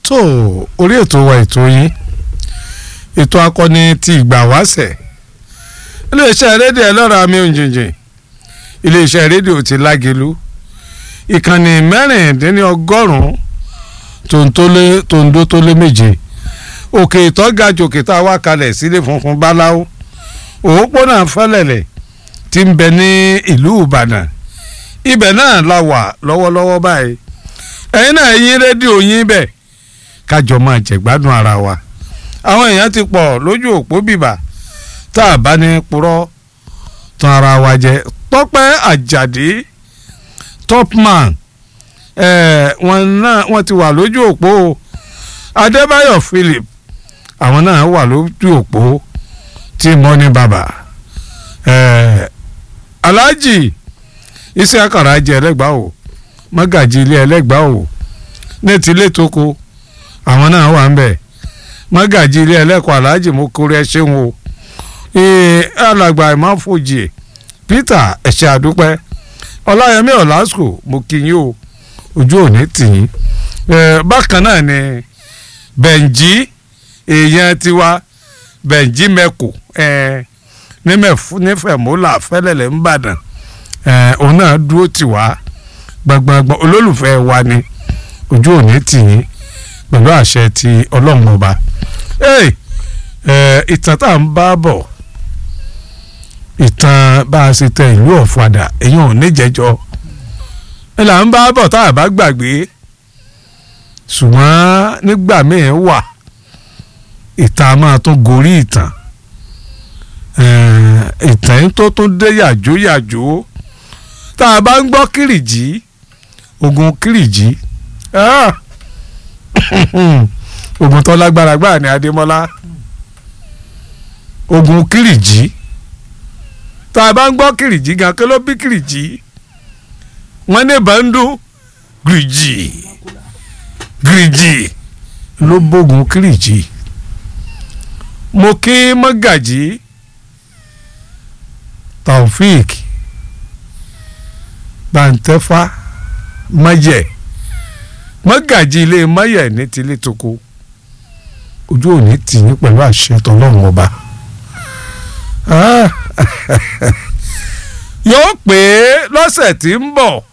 tó orí ètò wa ètò yín ètò akọni ti ìgbà wáṣẹ̀ iléeṣẹ́ rédíò ẹlọ́ra mi òjìjìn iléeṣẹ́ rédíò ti lágelu ìkànnì mẹ́rìndínlọ́gọ́rùn-ún tòǹdó tó lé méje òkè ìtọ́gajù òkè tá a wá kalẹ̀ sílé funfun báláwo òpópónà fẹ́lẹ̀lẹ̀ tí ń bẹ ní ìlú ìbàdàn ibẹ̀ náà la wà lọ́wọ́lọ́wọ́ báyìí ẹ̀yin náà yín rédíò yín bẹ̀ kájọ máa jẹ̀gbádùn ara wa àwọn èèyàn ti pọ̀ lójú òpó bìbà tá a bá ní purọ́ tán ara wa jẹ tọ́pẹ́ àjàdí topman ẹ̀ wọ́n náà wọ́n ti wà lójú òpó adébáyọ̀ philip àwọn náà wà lójú òpó tí mo ní bàbá ẹ̀ aláàjì iṣẹ́ àkàrà jẹ ẹlẹ́gbàá o mọ́gàjì ilé ẹlẹ́gbàá o ní tilé tóko àwọn náà wà ń bẹ̀ mọ́gàjì ilé ẹlẹ́kọ̀ọ́ aláàjì mo kórè ẹ ṣeun o alàgbà ìmáfojì peter ẹ̀ṣẹ̀ àdúpẹ́ ọláyẹmí ọ̀làsùkò mo kí yín o ojú òní tì yín bákan náà ni bẹ̀ǹjì èèyàn tiwa bẹ̀ǹjì mẹ́kù nífẹ̀mọ́là fẹ́lẹ́lẹ̀ ńbàdàn òun náà dúró tì wá gbọ̀ngbọ̀ngbọ̀n olólùfẹ́ wa ni ojú òní tì yín pẹ̀lú àṣẹ ti ọlọ́run ọba ìtàn tá à ń bá bọ̀ ìtàn bá a ṣe tẹ ìlú ọ̀fadà èyàn ò ní jẹjọ ẹ là ń bá bọ̀ tá a bá gbàgbé ṣùgbọ́n nígbà míì wà ìtàn máa tún gorí ìtàn ìtàn tó tún dé yàjó yàjó tá a bá ń gbọ́ kìrìjì ogun kìrìjì ogun tó lágbára gbáà ní adémọ́lá ogun kìrìjì tá a bá ń gbọ́ kìrìjì gan kí ló bí kìrìjì wọ́n ní bàndú gìrìjì gìrìjì ló bógun kìrìjì mo kí mọ́gàjì taofik bàǹtẹ́fà mọ́yẹ̀ mọ́gàjì ilé mọ́yẹ̀ ní tilé toko ojú òní tì yín pẹ̀lú àṣẹ tọ́lọ́run ọba yóò pé lọ́sẹ̀ tí ń bọ̀